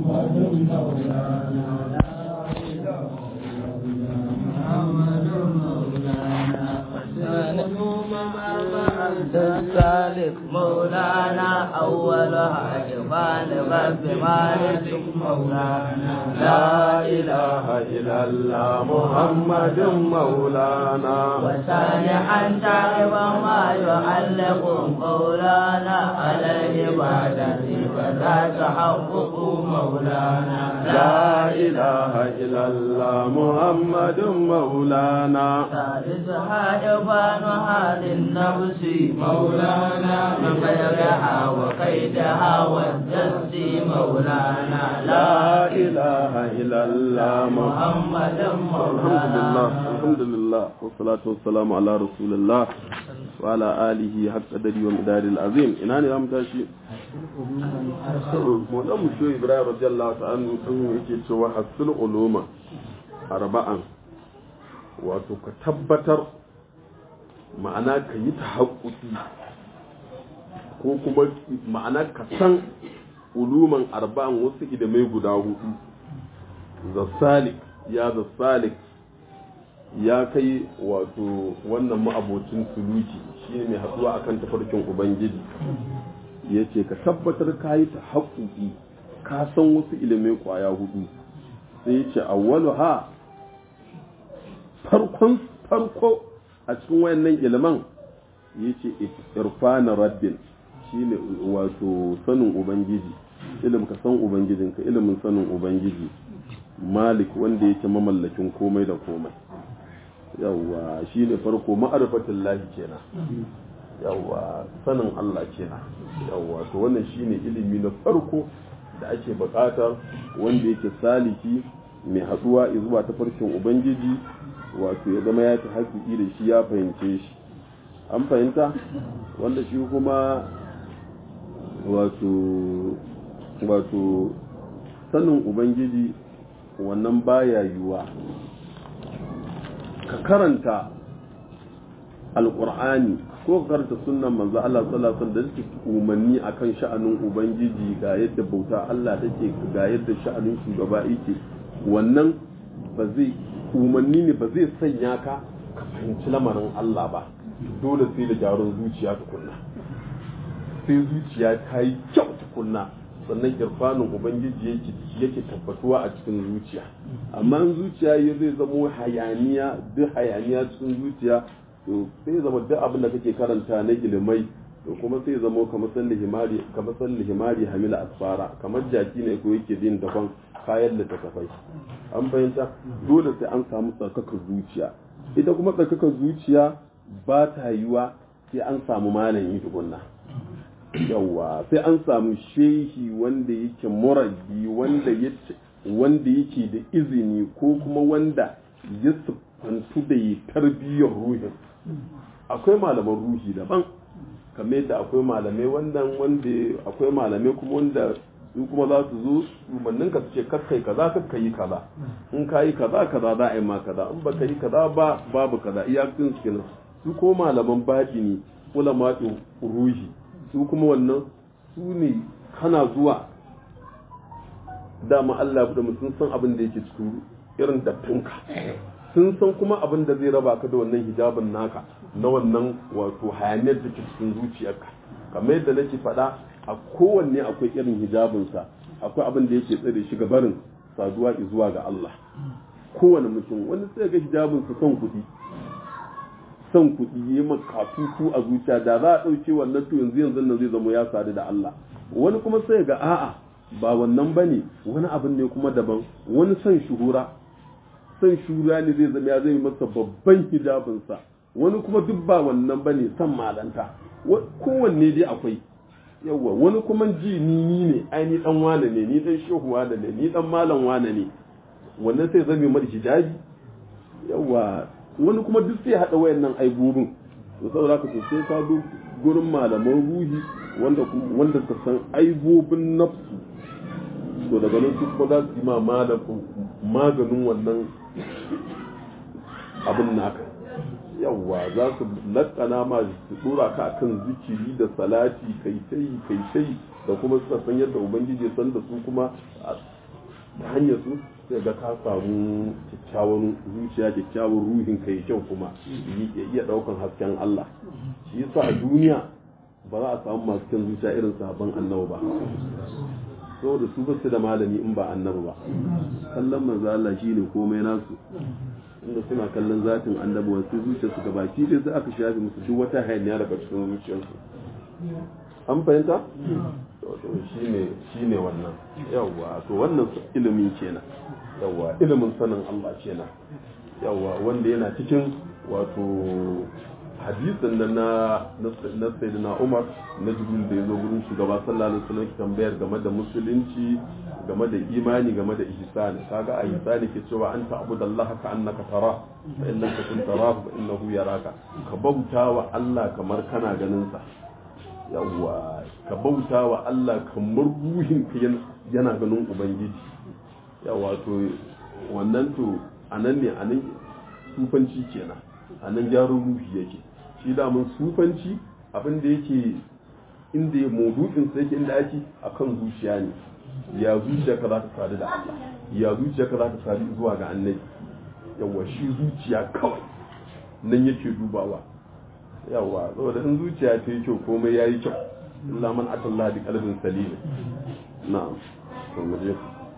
السالك مولانا أولها جبال رب مالك مولانا لا إله إلا الله محمد مولانا وسامحا تائبا ما يعلق مولانا على العبادة فلا تحقق مولانا لا إله إلا الله محمد مولانا ثالثها إبان هذه النفس مولانا من غيرها وقيدها والجس مولانا لا إله إلا الله محمد الحمد مولانا لله الحمد لله والصلاة والسلام على رسول الله وعلى آله حق قدري ومدار العظيم إنا نعم تاشي مولانا مشو إبراهيم رضي الله تعالى عنه yake cewa hasul uluma arba'an wato ka tabbatar ma'ana ka yi ta ko kuma ma'ana ka san uluman arba'an wasu idamai guda hudu da salik ya da salik ya kai wato wannan ma'abocin suluki shine mai haɗuwa akan tafarkin ubangiji ya ce ka tabbatar ka yi ta haƙuƙi ka san wasu ilimai ƙwaya hudu sai ya ce awwalu ha farkon farko a cikin wayannan iliman ya ce irfana rabbin shine wato sanin ubangiji ilim ka san ubangijinka ilimin sanin ubangiji malik wanda yake mamallakin komai da komai yawwa shi ne farko ma'arifatin lahi kenan yawwa sanin Allah kenan yawwa to wannan shi ne ilimi na farko da ake buƙatar wanda yake saliki mai haɗuwa zuwa ta farkin ubangiji wato ya zama ya ta haƙiƙi da shi ya fahimce shi an fahimta wanda shi kuma wato wato sanin ubangiji wannan baya yiwuwa ka karanta alkur'ani ko ka karanta sunnan manzo Allah sallallahu alaihi wasallam da suke umarni akan sha'anin ubangiji ga yadda bauta Allah take ga yadda sha'anin shugaba yake wannan ba zai umarni ne ba zai sanya ka ka fahimci lamarin Allah ba dole sai da gyaran zuciya tukunna sai zuciya ta yi kyau tukunna sannan irfanin ubangiji yake yake tabbatuwa a cikin zuciya amma in zuciya ya zai zamo hayaniya duk hayaniya cikin zuciya to sai zama duk abin da kake karanta na ilimai to kuma sai zamo kamar san lihimari kamar san lihimari hamila asfara kamar jaki ne ko yake din daban kayan littattafai an fahimta dole sai an samu tsarkakar zuciya ita kuma tsarkakar zuciya ba ta yiwa sai an samu malami tukunna yawa sai an samu shehi wanda yake murabi wanda yake wanda yake da izini ko kuma wanda ya siffantu da yi tarbiyyar ruhin akwai malaman ruhi daban kamar yadda akwai malamai wannan wanda akwai malamai kuma wanda su kuma za su zo umarnin ka su ce kakkai kaza kakka yi kaza in ka yi kaza kaza za a yi ma kaza in baka yi kaza ba babu kaza iyakin su kenan su ko malaman baɗi ne ulama ruhi su kuma wannan su ne kana zuwa dama Allah da sun san abin da yake cikin irin dattinka sun san kuma abin da zai raba ka da wannan hijabin naka na wannan wato hayaniyar da ke cikin zuciyarka kamar yadda nake faɗa a kowanne akwai irin hijabinsa akwai abin da yake tsare shi ga barin saduwa zuwa ga Allah kowane mutum wani sai ga hijabinsa son kuɗi son kuɗi ya makatutu a zuciya da za a ɗauke wannan to yanzu yanzu nan zai zama ya sadu da Allah wani kuma sai ga a'a ba wannan ba ne wani abin ne kuma daban wani son shuhura son shuhura ne zai zama ya zai masa babban hijabinsa wani kuma duk ba wannan ba ne son malanta kowanne dai akwai yawwa wani kuma ji ni ni ne ai ni dan wane ne ni dan shehu wane ne ni dan malam wane ne wannan sai zame mar hijabi yawwa wani kuma duk sai haɗa wayannan aibobin to saboda ka sai ka zo gurin malaman ruhi wanda wanda ka san aibobin nafsu to daga nan su kuma za su yi ma maganin wannan abin naka yawwa za su lakana ma su dora ka akan zikiri da salati kai tai kai tai da kuma suka san yadda ubangiji ya san da su kuma ta hanyar su sai ga ka samu kyakkyawan zuciya kyakkyawan ruhin kai kyau kuma ya iya daukan hasken Allah shi yasa a duniya ba za a samu masu kyan zuciya irin sabon annabi ba saboda su basu da malami in ba annabi ba kallon manzo Allah shine komai nasu inda suna kallon zatin annabi wasu zuciya su gabaki dai sai aka shafe musu duk wata hayaniya daga cikin zuciyarsu an fahimta to shine shine wannan yawa to wannan ilimin kenan yawa ilimin sanin Allah kenan yawa wanda yana cikin wato hadisin nan na na sayyidina Umar na Jibril da yazo gurin shugaba sallallahu alaihi wasallam tambayar game da musulunci game da imani game da ihsani kaga a ihsani ke cewa anta abudallaha ka annaka tara fa in lam takun tarahu fa innahu yaraka ka bauta wa Allah kamar kana ganin sa yawa ka bauta wa Allah kamar ruhin ka yana ganin ubangiji yawa to wannan to anan ne anan sufanci kenan anan gyaran ruhi yake shi damun sufanci abin da yake inda ya maudu'in sa yake inda ake akan zuciya ne ya zuciya ka za ta sadu da Allah ya zuciya ka za ta sadu zuwa ga annabi yawa shi zuciya kawai nan yake dubawa yawa saboda in zuciya ta yi kyau komai ya yi kyau illa man atallah bi qalbin salim na'am to muje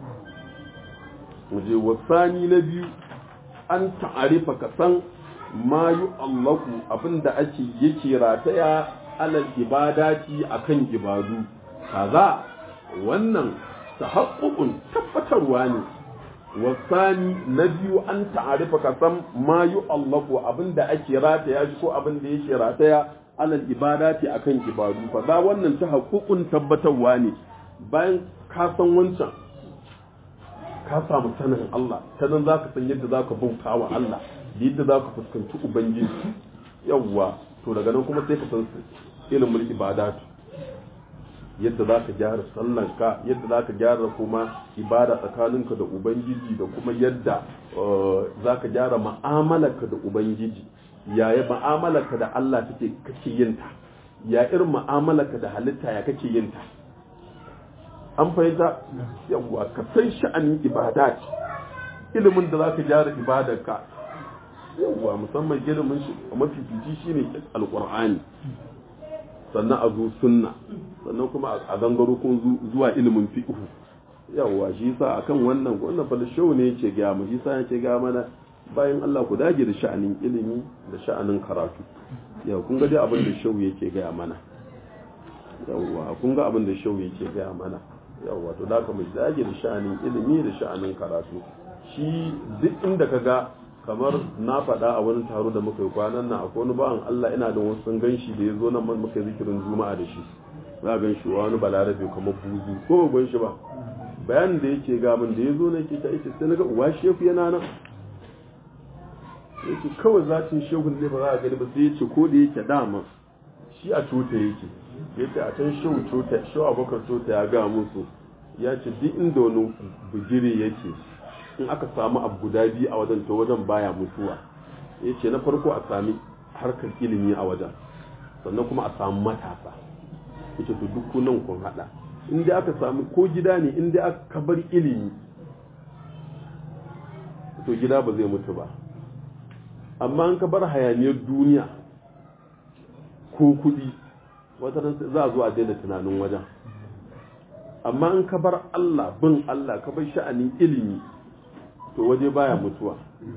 muje wasani na biyu an ta'arifa ka san ma yu allahu abinda ake yake rataya alal ibadati akan ibadu kaza wannan tahaqququn tabbatarwa ne wasani na biyu an ta'arifa ka san ma yu allahu abinda ake rataya shi ko abinda yake rataya alal ibadati akan ibadu fa za wannan tahaqququn tabbatarwa ne bayan ka san wancan ka samu sanin Allah ta nan za ka san yadda za ka bauta wa Allah da yadda za ka fuskanci Ubangiji yawwa to daga nan kuma sai ka san ilimin ibadatu yadda za ka gyara sallanka yadda za ka gyara kuma ibada tsakaninka da Ubangiji da kuma yadda za ka gyara ma'amalarka da Ubangiji yaya ma'amalarka da Allah take kake yinta ya irin ma'amalarka da halitta ya kake yinta an fahimta yawwa ka san sha'anin ibada ilimin da za ka gyara ibadarka yawwa musamman ilimin shi mafifici shine alqur'ani sannan a zo sunna sannan kuma a gangaro kun zuwa ilimin fiqh yawwa shi yasa akan wannan wannan fa show ne yake ga mu shi yasa yake ga mana bayan Allah ku dage da sha'anin ilimi da sha'anin karatu yau kun ga dai abin da show yake ga mana yawwa kun ga abin da show yake ga mana yawa to da mai dage da sha'anin ilimi da sha'anin karatu shi duk inda ka ga kamar na faɗa a wani taro da muka yi kwanan nan akwai wani bawan Allah ina da wasu sun gan shi da ya zo nan man muka zikirin juma'a da shi za a gan shi wani balarabe kamar buzu ko ba gan shi ba bayanin da yake ga min da ya zo na ke ta ita sai na ga uwa shefu yana nan yake kawai zatin shehun ne ba za a gani ba sai ya ce ko da yake dama shi a cuta yake yace a can shehu cuta shehu abokar cuta ya ga musu ya ce duk inda wani bugire yake in aka samu abu guda biyu a wajen to wajen baya mutuwa ya ce na farko a sami harkar ilimi a wajen sannan kuma a samu matasa ya ce to duk nan kun hada inda aka sami ko gida ne inda aka bar ilimi to gida ba zai mutu ba amma an ka bar hayaniyar duniya ko kudi wata za a zo a daina tunanin wajen amma in ka bar Allah bin Allah ka bar sha'anin ilimi to waje baya mutuwa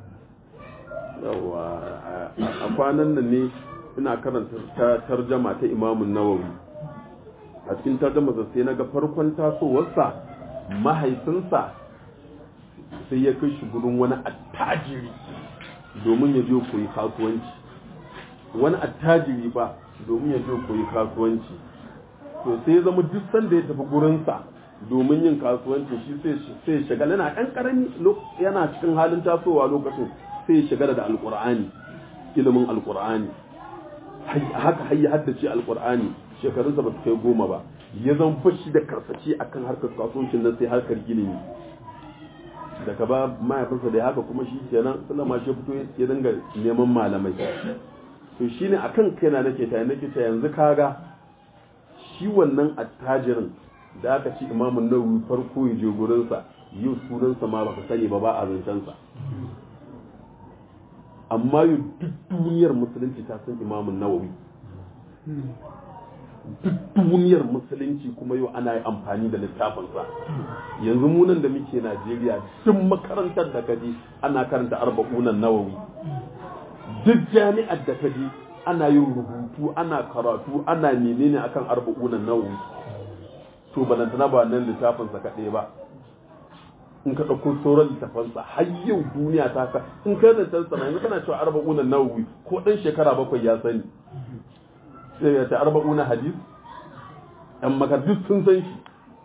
yawa a kwanan nan ne ina karanta ta tarjama ta imamun nawawi a cikin tarjama sai na ga farkon tasowarsa mahaifinsa sai ya kai shi gurin wani attajiri domin ya je koyi kasuwanci wani attajiri ba domin ya je koyi kasuwanci to sai ya zama duk sanda ya tafi gurinsa domin yin kasuwanci shi sai ya shagala yana ɗan ƙarami yana cikin halin tasowa lokacin sai ya shagala da alƙur'ani ilimin alƙur'ani haka har ya haddace alƙur'ani shekarunsa ba su kai goma ba ya zan fashi da karsace akan harkar kasuwancin nan sai harkar ilimi daga ba mahaifinsa da haka kuma shi kenan sallama shi fito ya dinga neman malamai to shine akan kaina nake ta nake ta yanzu kaga shi wannan attajirin da aka ci imamun nawawi farko ya je gurinsa yau sunansa ma baka sani ba ba a zancensa amma yau duk duniyar musulunci ta san imamun nawawi duk duniyar musulunci kuma yau ana yi amfani da littafinsa yanzu munan da muke najeriya duk makarantar da kaji ana karanta arba'unan nawawi duk jami'ar da kaji ana yin rubutu ana karatu ana menene akan arba'unan nawawi to balantana ba nan littafinsa kaɗai ba in ka ɗauko sauran littafansa har yau duniya ta ka in ka zancen sana yanzu kana cewa arba'una nawawi ko ɗan shekara bakwai ya sani sai ya ta arba'una hadis ɗan makardis sun san shi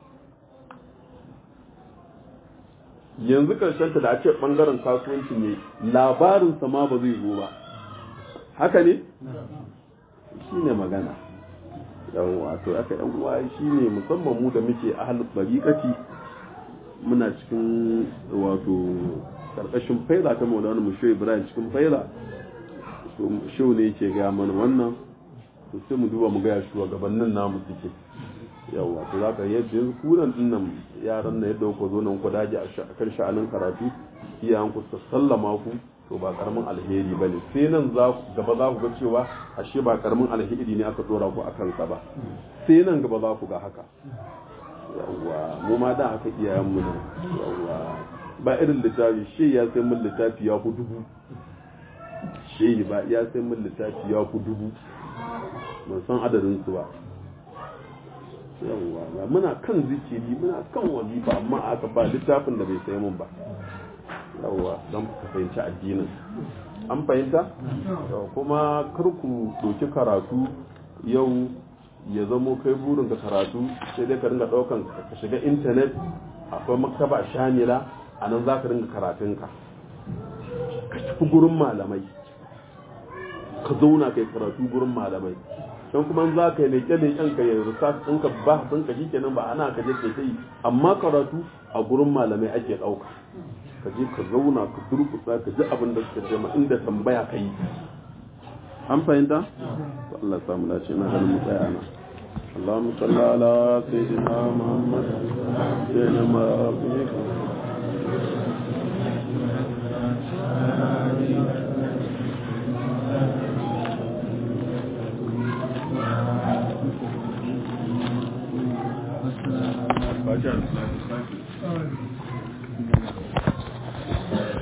yanzu karshen ta da a ce ɓangaren kasuwanci ne labarinsa ma ba zai zo ba haka ne shi ne magana yan wato aka yan uwa shi ne musamman mu da muke ahalin bariƙaci muna cikin wato karkashin faila ta maulana musho ibrahim cikin faila to shau ne yake ga mana wannan to sai mu duba mu ga shugabannin namu suke yawa to zaka yadda yanzu kunan dinnan yaran na yadda ku zo nan ku daji a kan sha'anin karatu iyayen ku su sallama ku to ba karamin alheri bane sai nan za gaba za ku ga cewa ashe ba karamin alheri ne aka dora ku akan sa ba sai nan gaba za ku ga haka yawwa mu ma da haka iyayenmu ne yawwa ba irin littafi shi ya sai mun littafi ya ku dubu shi ba ya sai mun littafi ya ku dubu ban san adadin su ba yawwa ba muna kan zikiri muna kan wazifa amma aka ba littafin da bai sai mun ba yawwa don ku fahimci addinin an fahimta kuma kar ku ɗauki karatu yau ya zamo kai burin ka karatu sai dai ka ringa daukan ka shiga intanet akwai maktaba shamila a nan za ka ringa karatunka ka tafi gurin malamai ka zauna kai karatu gurin malamai don kuma za ka yi leƙe leƙen ka yi research ɗinka ba sun ka shi kenan ba ana ka je kai yi amma karatu a gurin malamai ake ɗauka ka je ka zauna ka durkusa ka ji abin da suka ce ma inda tambaya ka yi an fahimta to Allah ya samu dace na ganin mu tsaya na اللهم صل على سيدنا محمد سيدنا ما